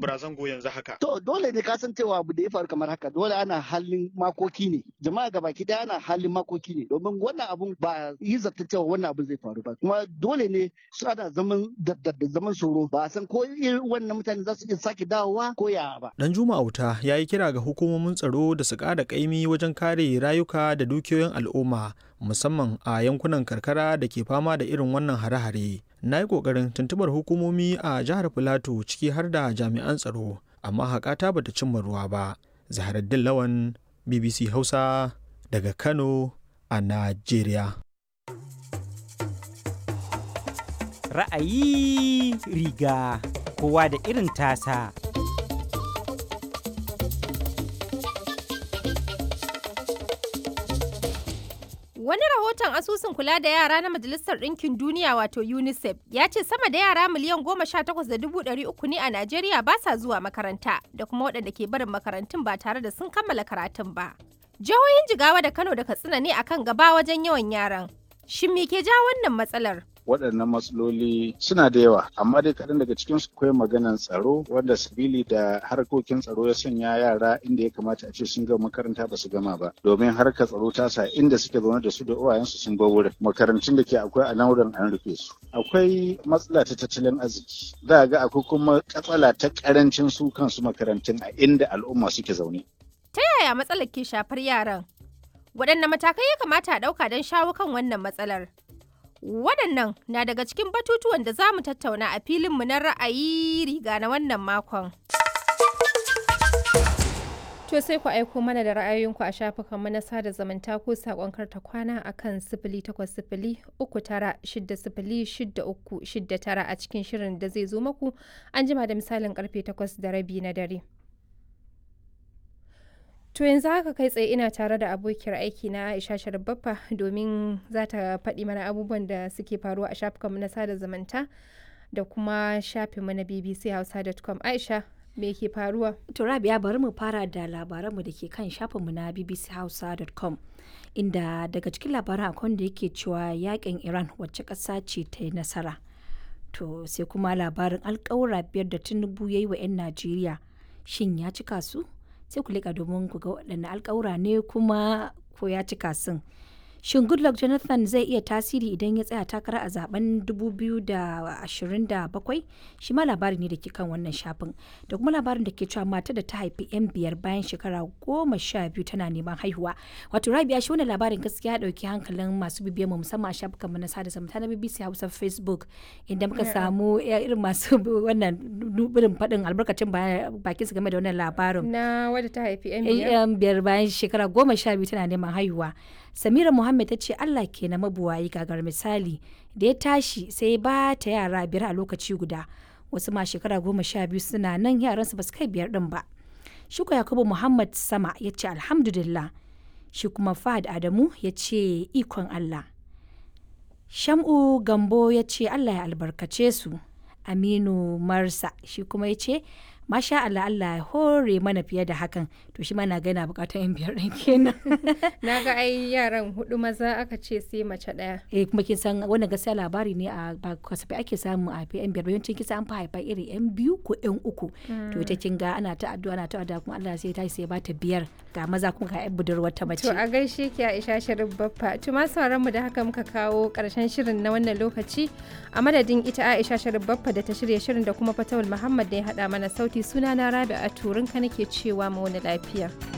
tambura zango yanzu haka. To dole ne ka san cewa abu da ya faru kamar haka dole ana halin makoki ne jama'a gaba ki ana halin makoki ne domin wannan abun ba yi zata cewa wannan abun zai faru ba kuma dole ne su ana zaman da zaman tsoro ba san ko irin wannan mutane za su iya sake dawowa ko ya ba. Dan Juma Auta ya yi kira ga hukumomin tsaro da su ƙara ƙaimi wajen kare rayuka da dukiyoyin al'umma musamman a yankunan karkara da ke fama da irin wannan hare-hare. Na yi ƙoƙarin tuntubar hukumomi a jihar Filato ciki har da jami'an tsaro amma haƙata bata cimma ruwa ba. Zaharaddin Lawan BBC Hausa daga Kano a Najeriya. Ra'ayi riga kowa da irin tasa. Wani rahoton asusun kula da yara na Majalisar Ɗinkin Duniya wato UNICEF ya ce sama da yara miliyan goma sha takwas da dubu ɗari uku ne a Najeriya ba sa zuwa makaranta da kuma waɗanda ke barin makarantun ba tare da sun kammala karatun ba. Jihohin Jigawa da Kano da Katsina ne akan gaba wajen yawan yaran. Shin me ke ja wannan matsalar? waɗannan matsaloli suna da yawa amma dai kaɗan daga cikin su akwai maganan tsaro wanda sabili da harkokin tsaro ya sanya yara inda ya kamata a ce sun gama makaranta ba su gama ba domin harkar tsaro ta sa inda suke zaune da su da uwayensu sun bar wurin makarantun da ke akwai a nan wurin an rufe su akwai matsala ta tattalin arziki za ga akwai kuma katsala ta karancin su kansu makarantun a inda al'umma suke zaune Ta yaya matsalar ke shafar yaran? Waɗanne matakai ya kamata a ɗauka don shawo kan wannan matsalar? Waɗannan na daga cikin batutuwan da za mu tattauna a filinmu na ra'ayi riga na wannan makon. To sai ku aiko mana da ra'ayoyinku a shafukanmu na sada zumunta ko saƙon karta kwana a kan sifili takwas sifili uku tara shidda sifili shidda uku shidda tara a cikin shirin da zai zo maku an jima da misalin karfe takwas da rabi na dare. To yanzu haka kai tsaye ina tare da abokiyar aiki na Aisha Sharbaffa domin za ta faɗi mana abubuwan da suke faruwa a shafukanmu na sada zumunta da kuma shafinmu na bbchausa.com. Aisha, me ke faruwa? To Rabia bari mu fara da labaranmu da ke kan shafinmu na bbchausa.com inda daga cikin labaran akwai da yake cewa yakin Iran wacce ƙasa ce ta yi nasara. To sai kuma labarin alƙawura biyar da Tinubu ya yi wa 'yan Najeriya shin ya cika su? sai ku leƙa domin ku ga waɗanne alƙawura ne kuma ko ya cika sun. Shin Goodluck Jonathan zai iya tasiri idan ya tsaya takara a zaben 2027? Shi ma labari ne da ke kan wannan shafin. Da kuma labarin da ke cewa mata da ta haifi 'yan biyar bayan shekara goma sha biyu tana neman haihuwa. Wato Rabia shi wannan labarin gaskiya ɗauki hankalin masu bibiyan mu musamman a shafukan na sada zumunta na BBC Hausa Facebook inda muka samu irin masu wannan irin faɗin albarkacin bakin su game da wannan labarin. Na wadda ta haifi 'yan biyar? 'Yan biyar bayan shekara goma sha biyu tana neman haihuwa. Samira Muhammad ta ce Allah ke na mabuwayi gagar misali da ya tashi sai ba ta yara biyar a lokaci guda wasu ma shekara goma sha biyu suna nan yaransu ba su kai biyar din ba. Shuka Yakubu Muhammad Sama ya ce alhamdulillah shi kuma Fahad Adamu ya ce ikon Allah. Sham'u Gambo ya ce Allah ya albarkace su. Aminu Marsa shi kuma ya ce masha Allah Allah ya hore mana fiye da hakan to shi ma na gana bukatar yan biyar ɗin kenan Na ga ai yaran hudu maza aka ce sai mace ɗaya. eh kuma kin san wannan gaskiya labari ne a ba kasafai ake samu a yan biyar yawancin kisa an fi haifa iri yan biyu ko yan uku to ita kin ga ana ta addu'a ana ta addu'a kuma Allah sai ta sai ba ta biyar ga maza kuma ga yan budurwar ta mace To a gaishe ki Aisha Sharif Baffa. To ma sauran mu da haka muka kawo karshen shirin na wannan lokaci a madadin ita Aisha Sharif Baffa da ta shirya shirin da kuma Fatawul Muhammad da ya hada mana sauti sunana Rabi'a Turinka nake cewa mu wani lafiya.